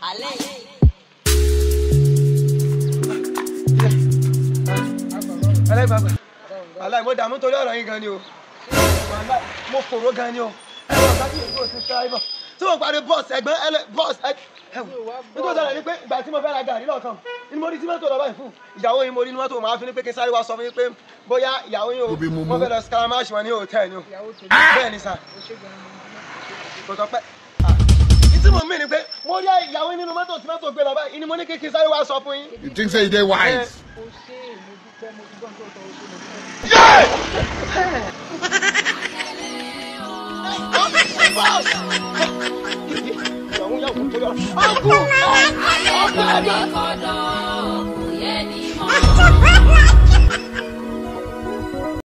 alẹ́ yìí. ẹlẹ́gbàgbà aláì mo dààmú torí ọ̀rọ̀ yín gan ni o Wàláì, mo fòró gan ni o ẹ̀rọ ọ̀gá tí èyí kò sí sáíbọ̀ tí mo parí bọ́ọ̀sì ẹ̀gbọ́n ẹlẹ́ bọ́ọ̀sì ẹ̀wọ̀n nítorí sọ̀rọ̀ ni pé ìgbà tí mo fẹ́ ra gàrí lọ́ọ̀kan ni mo rí tí mọ́tò lọ́ba yìí fún ìyàwó yín mo rí ní mọ́tò máa fi ní pé kí n sáré wá sọ fún yín pé bóyá ìyàwó yín o Ibi mo mú. wọ́n fẹ́ lọ skaramash wọn ní hòtẹ́ẹ̀lì o bẹ́ẹ̀ ni sà kò tọ́ pẹ́ ìtí mo mí ni pé mo rí ìyàwó yín nínú mọ́tò tí mọ́tò gbé lọ báyìí ni mo ní kí n sáré wá sọ fún yín. You think say you dey wise? Yeah!